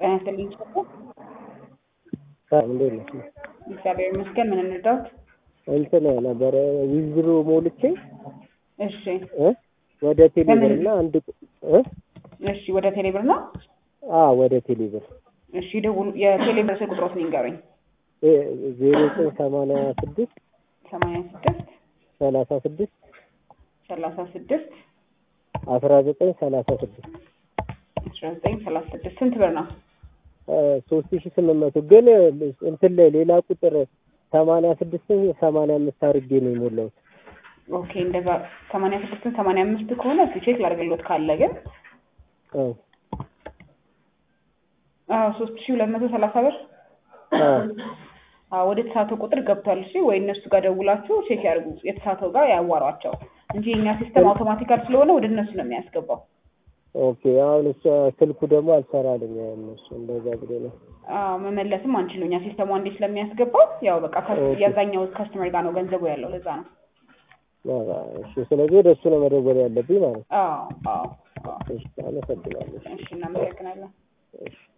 ጤና ይስጥልኝ ቸኮ ሰላም እንዴት ነሽ? እግዚአብሔር ይመስገን። ምን እንርዳዎት? እንትን ነበረ ዊዝድሮ ሞልቼ እሺ እ ወደ ቴሌብር እና አንድ እ እሺ፣ ወደ ቴሌብር ነው። አ ወደ ቴሌብር እሺ፣ ደውሉ። የቴሌብር ስልክ ቁጥሮት ንገሩኝ። ዜሮ ዘጠኝ ሰማንያ ስድስት ሰማንያ ስድስት ሰላሳ ስድስት ሰላሳ ስድስት አስራ ዘጠኝ ሰላሳ ስድስት አስራ ዘጠኝ ሰላሳ ስድስት ስንት ብር ነው? ሶስት ሺ ስምንት መቶ ግን እንትን ላይ ሌላ ቁጥር ሰማንያ ስድስትን ሰማንያ አምስት አድርጌ ነው የሞላሁት። ኦኬ እንደዛ ሰማንያ ስድስትን ሰማንያ አምስት ከሆነ እስኪ ቼክ ላድርግሎት ካለ ግን አዎ አዎ ሶስት ሺ ሁለት መቶ ሰላሳ ብር አዎ አዎ ወደ ተሳተው ቁጥር ገብቷል። እሺ ወይ እነሱ ጋር ደውላችሁ ቼክ ያድርጉ፣ የተሳተው ጋር ያዋሯቸው እንጂ የኛ ሲስተም አውቶማቲካል ስለሆነ ወደ እነሱ ነው የሚያስገባው። ኦኬ አሁን እሷ ስልኩ ደግሞ አልሰራልኝ እነሱ እንደዛ ብሎ ነው። አዎ መመለስም አንችልም እኛ ሲስተሙ አንዴ ስለሚያስገባው ያው በቃ ከስ- ኦኬ። የዛኛው ካስተመር ጋር ነው ገንዘቡ ያለው ለዛ ነው። አዎ፣ እሺ ስለዚህ ወደ እሱ ነው መደወል ያለብኝ ማለት ነው። አዎ አዎ አዎ። እሺ አመሰግናለሁ። እሺ እናመሰግናለን። እሺ